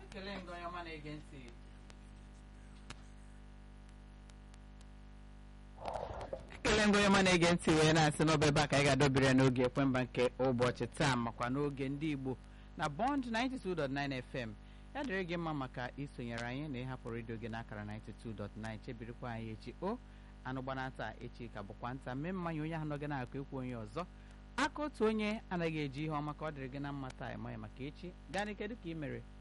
ekele nga onye ọma na-ege ntị ekele nga onye ọma na-ege ntị wee na-asị n'ọba ebe a ka anyị ga-adọbiri ya n'oge ekwemba nke ụbọchị taa makwa n'oge ndị igbo na bond 92.9 fm ya dịrị gị mma maka isonyere anyị na ịhapụ redio gị n'akara 92.9 chebirikwa anyị echi o anụ gbanata echi ka bụkwa nta mee mmanya onye ahụ nọ gị na-akụ ekwu onye ọzọ aka otu onye anaghị eji ihe ọma ka ọ dịrị gị na mma taa ịma ya maka echi gaa n'ike dịka ị mere